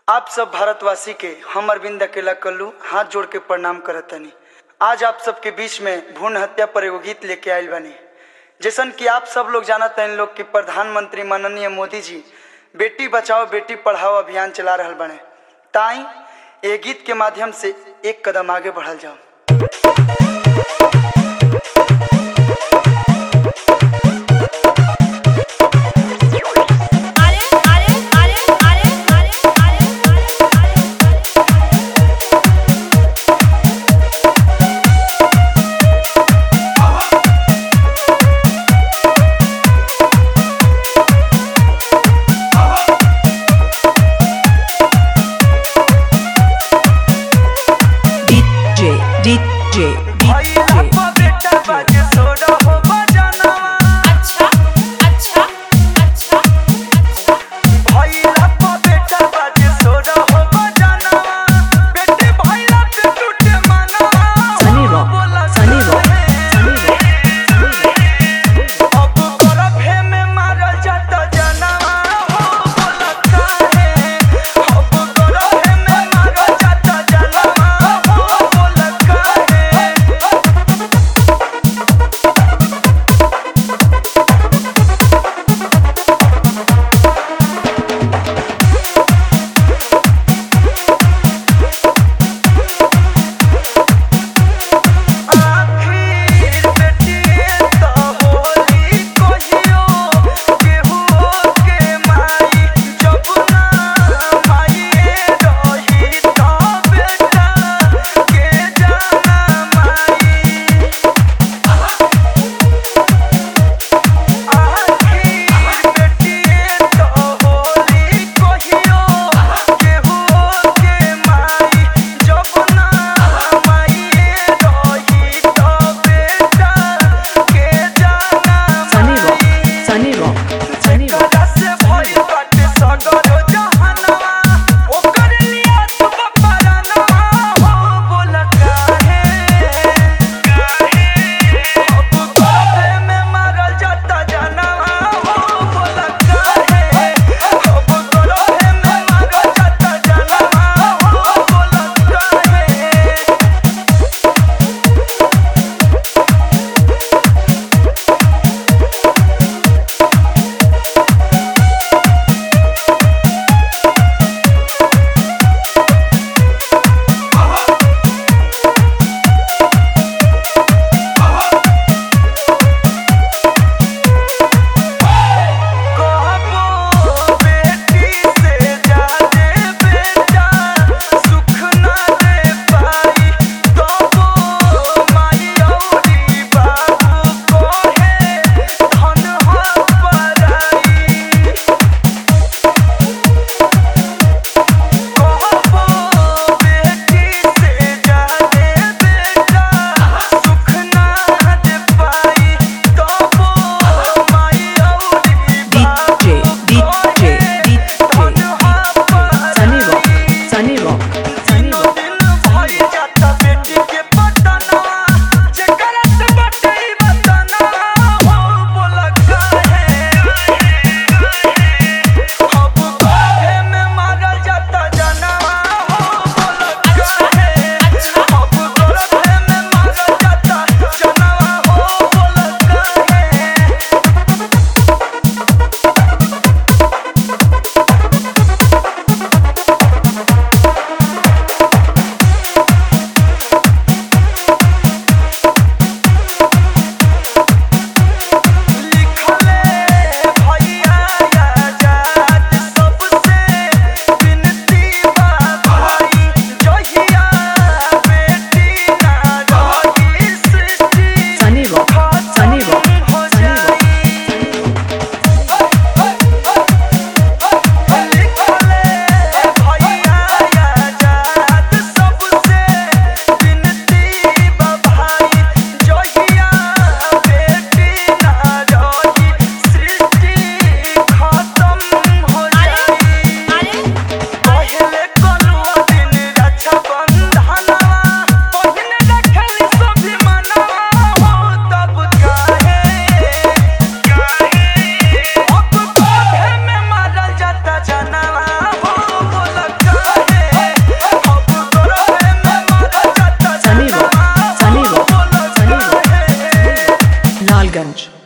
आप सब भारतवासी के हम अरविंद अकेला कल्लू हाथ जोड़ के प्रणाम करतनी आज आप सबके बीच में भ्रूण हत्या पर एगो गीत लेके आयल बनी जैसन कि आप सब लोग जानत हैं लोग कि प्रधानमंत्री माननीय मोदी जी बेटी बचाओ बेटी पढ़ाओ अभियान चला रहल बने ताई ये गीत के माध्यम से एक कदम आगे बढ़ल जाओ अरे अरे अरे अरे अरे अरे अरे DJ, DJ, DJ. अच्छा अच्छा अच्छा अच्छा Sunny Rock, Sunny Rock, Sunny Rock, Sunny Rock. Ranch.